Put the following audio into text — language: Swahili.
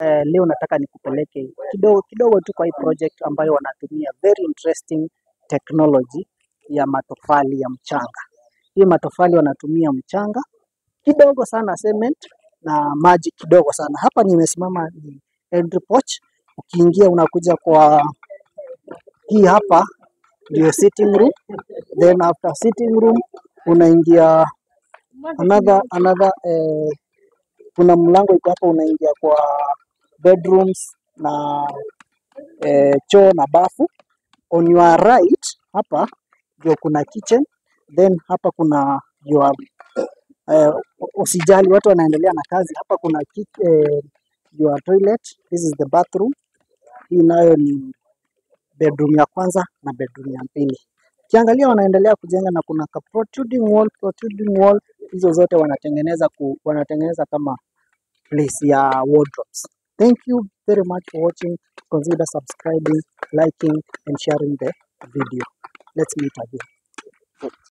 eh, leo nataka nikupeleke kidogo kidogo tu kwa hii project ambayo wanatumia very interesting technology ya matofali ya mchanga. Hii matofali wanatumia mchanga kidogo sana cement na maji kidogo sana. Hapa nimesimama ni entry porch. Ukiingia unakuja kwa hii hapa ndio sitting room, then after sitting room unaingia another another eh, kuna mlango iko hapa unaingia kwa bedrooms na eh, choo na bafu. On your right hapa ndio kuna kitchen, then hapa kuna your eh, usijali, watu wanaendelea na kazi. Hapa kuna ki, eh, your toilet. This is the bathroom. Hii nayo ni bedroom ya kwanza na bedroom ya pili. Ukiangalia wanaendelea kujenga na kuna ka protruding wall, protruding wall hizo zote wanatengeneza ku, wanatengeneza kama place ya wardrobes. Thank you very much for watching. Consider subscribing, liking and sharing the video. Let's meet again.